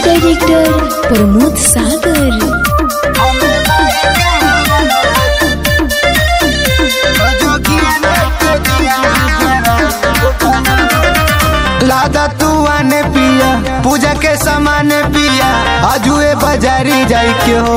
director Pramod सागर लादा तू आने पिया पूजा के सामान पिया आजुए बाजारी जाई के हो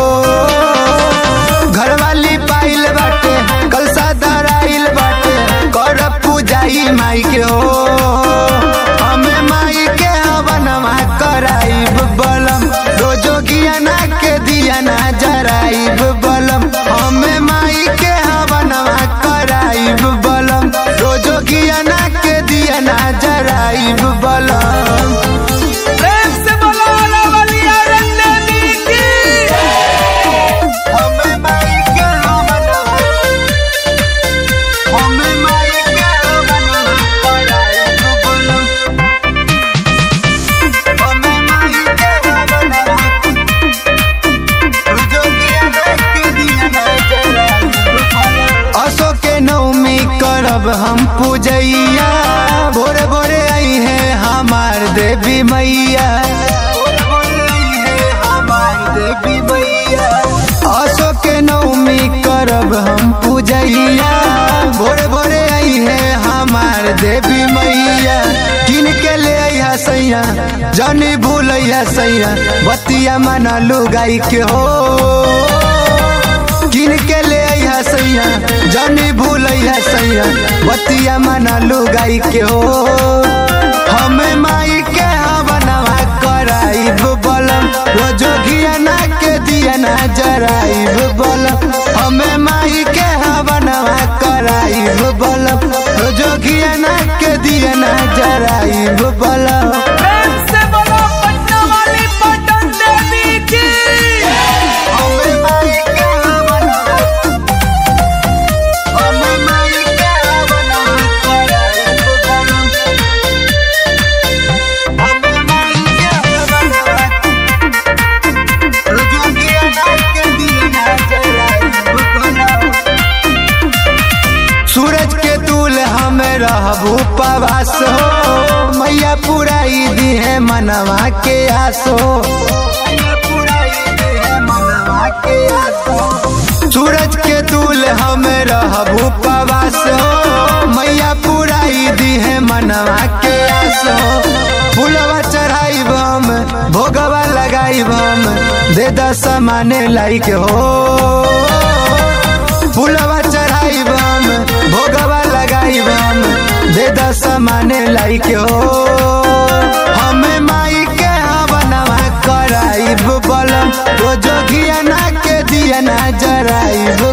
घरवाली पाइल बाटे कल धराइल बाटे कर पूजाई माई के हो हमें माई के हवनमा कराइब बलम रोजो गियाना के दियाना जराइब बलम हमें माई के हवनमा कराइब बलम रोजो गियाना के दियाना जराइब बलम प्रेम से बोलो रवलिया रंग देवी की हमें माई के हवनमा हमें माई के हवनमा कराइब बलम हमें माई के हवनमा रोजो गियाना के दियाना जराइब बलम असो के नवमी करब हम पूजैया भोरे भोरे आई है हमार देवी मैया असो के नवमी करब हम पूजैया भोरे भोरे आई है हमार देवी मैया किन के ले अइहा सैया जनी भूलैया सैया बतिया मना लुगाई के हो किन के ले अइहा सैया जनी भूलैया सैया बतिया मना लुगाई के हो हमें माई के हवनवा कराइब बलम रोजो घियाना के दियाना जराइब बलम हमें माई के हवनवा कराइब बलम रोजो घियाना के दियाना जराइब बलम प्रेम से बोलो पटना वाली पटन देवी की हमें माई के हवनवा हमें माई के हवनवा कराइब बलम हमें माई के हवनवा रोजो घियाना के दियाना जराइब बलम सूरज के दूल हमें रहबू पवास हो मैया पुराई दी है मनवा के आसो सूरज के दूल हमें रहबू पवास हो मैया पुराई दी है मनवा के आसो फूलवा चढ़ाई हम भोगवा लगाई हम दे दस माने लाइक हो फूलवा चढ़ाई हम भोगवा लगाई हम दे दस माने लाइक हो हमें माई के हवनवा कराइब बलम रोजो घियाना के दियाना जराइब